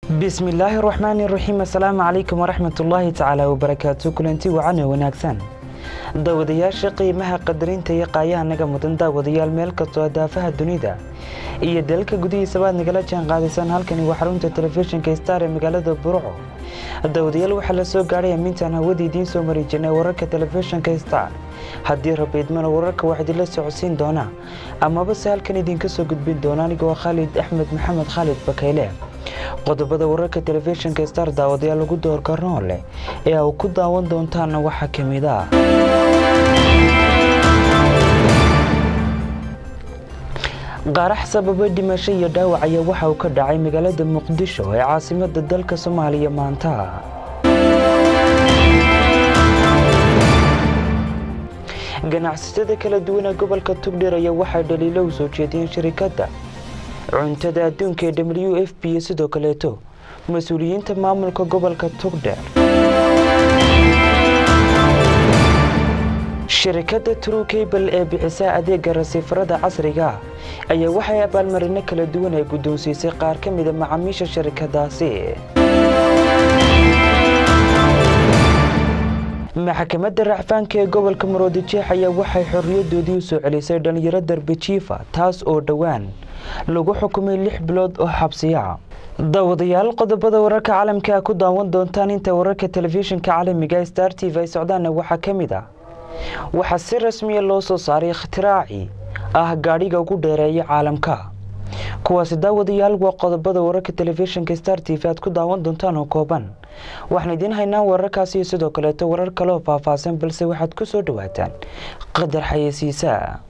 bismillaahi raxmaani raxiim assalaamu calaykum waraxmatullaahi tacaala wabarakaatu kulanti wacan oo wanaagsan daawadayaasha qiimaha qadarinta iyo qaayaha naga mudan daawadayaal meel kastoo daafaha dunida iyo dalka gudihiisaba aad nagala jaan qaadaysaan halkani waa xarunta telefishinka star ee magaalada burco daawadayaal waxaa la soo gaadhay amintaan hawada idiin soo mari jirnay wararka telefishinka star haddii rabiidmana wararka wax idinla socodsiin doonaa amaba se halkan idinka soo gudbin doona anigoo khaalid axmed maxamed khaalid bakayle qodobada wararka telefishinka star daawadayaal lagu doorkarnoo leh ee uu ku daawan doontaana waxaa ka mid ah qarax sababa dhimasho iyo dhaawac ayaa waxa uu ka dhacay magaalada muqdisho ee caasimada dalka soomaaliya maanta ganacsatada kala duwana gobolka tugdheer ayaa waxay dhaliilo u soo jeediyeen shirikadda cuntada adduunka ee w f b iyo sidoo kaleeto mas-uuliyiinta maamulka gobolka tugdheer shirikadda true cable ee bixisa adeega rasiifarada casriga ayaa waxay abaalmarino kala duwan ay guddoonsiisay qaar ka mida macaamiisha shirikadaasi maxkamadda racfaanka ee gobolka maroodijeex ayaa waxay xorriyadoodii u soo celisay dhallinyaro darbejiifa taas oo dhowaan lagu xukumay lix bilood oo xabsiya daawadayaal qodobada wararka caalamka ku daawan doontaan inta wararka telefishinka caalamiga star t v ay socdaana waxaa ka mid ah waxaa si rasmiya loo soo saaray ikhtiraaci ah gaadhiga ugu dheereeya caalamka kuwaasi daawadayaal waa qodobada wararka telefishinka star t v aad ku daawan doontaan oo kooban waxaan idiin haynaa wararkaasi iyo sidoo kaleeto warar kaleoo faahfaahsan balse waxaad ku soo dhawaataan qadar xayeysiisa